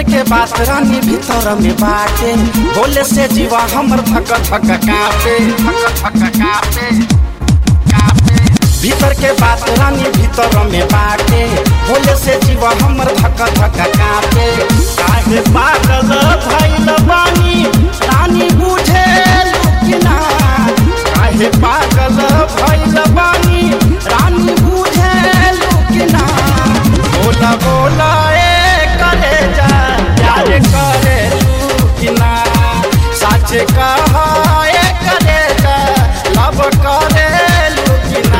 के बात रानी भीतर में बाटे बोले से जीवा हमर धक धक कापे धक धक कापे कापे भीतर के बात रानी भीतर में बाटे बोले से जीवा हमर धक धक कापे काहे पागल भइल बानी रानी बुझे लुकिना काहे पागल भइल बानी रानी बुझे लुकिना बोला बोला ए करे जा प्यार करे लुकिना सच कहा ए करे जा लब करे लुकिना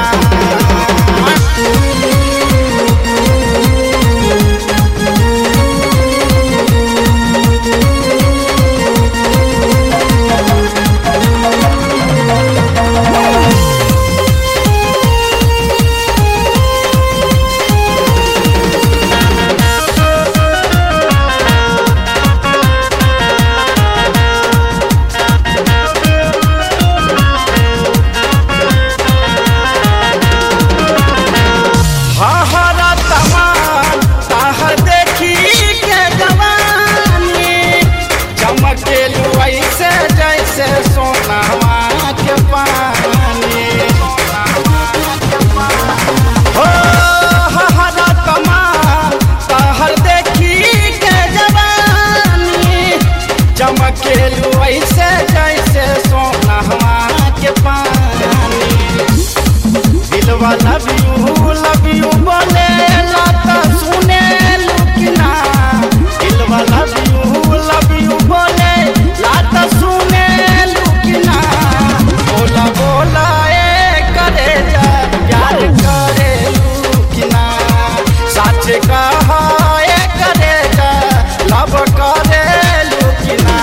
हहरा तमान ताहर देखी के जवानी चमकेलू ऐसे जैसे सोनावा के पानी हो हहरा तमान ताहर देखी के जवानी चमकेलू ऐसे जैसे सोनावा के पानी दिलवा लव यू लव यू बोले लाता सुने लुकना दिलवा लव यू लव यू बोले लाता सुने लुकना बोला बोला ए करे जा प्यार करे लुकना सच कहा ए करे जा लव करे लुकना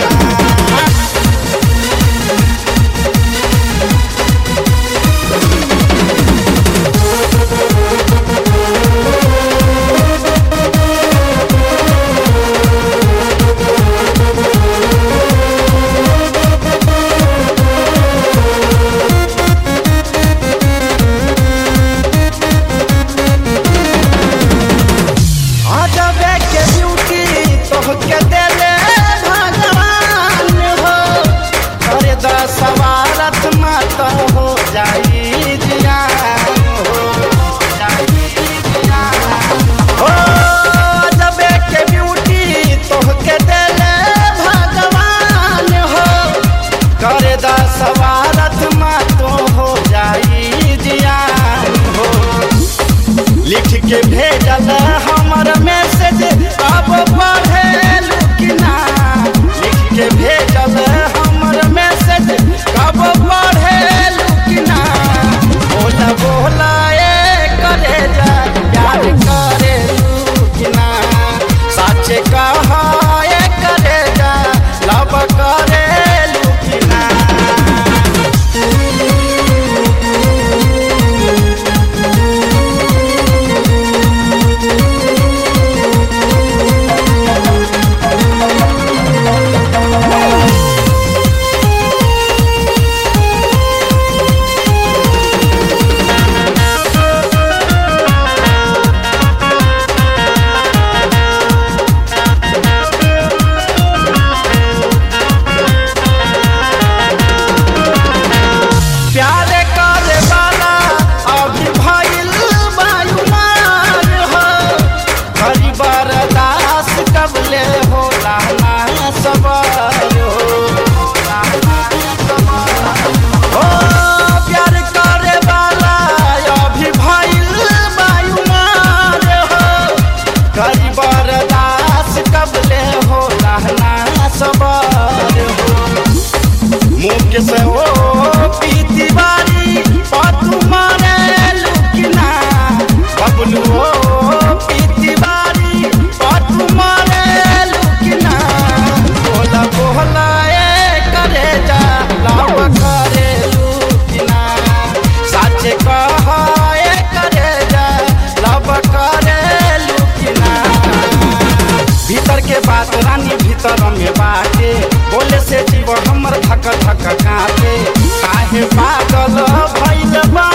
अजबे के ब्यूटी तोहके देले भगवान हो करे द सवारत मत हो जाई जियान हो जाई जियान हो अजबे के ब्यूटी तोहके देले भगवान हो करे द सवारत मत हो जाई जियान हो लिख के भेजल हमर मैसेज अब पढ़े लुकिना लिख के भेजल हमर मैसेज कब पढ़े लुकिना बोला बोला ए करे जा प्यार करे लुकिना सच कहा ए करे जा लब करे लुकिना प्यार करे वाला अभी भइल वायुमान हो हरि बरदास कबले होला ना सबर हो ओ प्यार करे वाला अभी भइल वायुमान हो हरि बरदास कबले होला ना सबर हो मुख से ओ पीती बारी पतु मारे लुकिना बबलू ओ पीती बारी पतु मारे लुकिना बोला बोला ए करे जा लाव करे लुकिना सच कहा ए करे जा लव करे लुकिना भीतर के बात रानी भीतर में बाटे बोले से जीव हमर धक धक काटे काहे पागल भइल बा